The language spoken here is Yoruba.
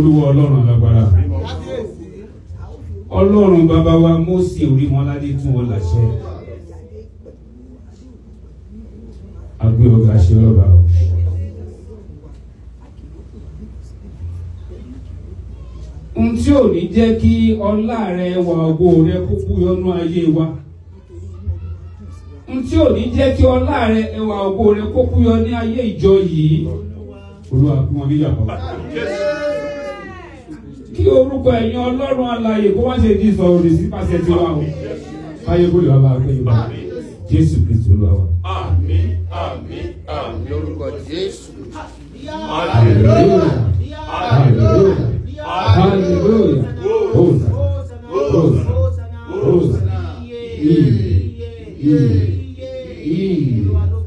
olúwa ọlọ́run alágbára ọlọ́run bàbá wa Mósè orí wọn ládé tún wọn láṣẹ agbé ọgá ṣe ọba o. ohun tí ò ní jẹ́ kí ọlá rẹ wà ògo rẹ kó búyọnú ayé wa ohun tí ò ní jẹ́ kí ọlá rẹ ẹwà ògo rẹ kó búyọ ní ayé ìjọ yìí olúwa kí wọn níyà pa kí orúkọ ẹ̀yin ọlọ́run alààyè kó wá ṣe di sọ òdì sí pàṣẹ tí wà o káyé kó lè wá bá a gbé yorùbá jésù kristu olúwa wa. Àmín, àmín, àmín. lórúkọ jésù hallelujah hallelujah hallelujah hosa hosa hosa iye iye iye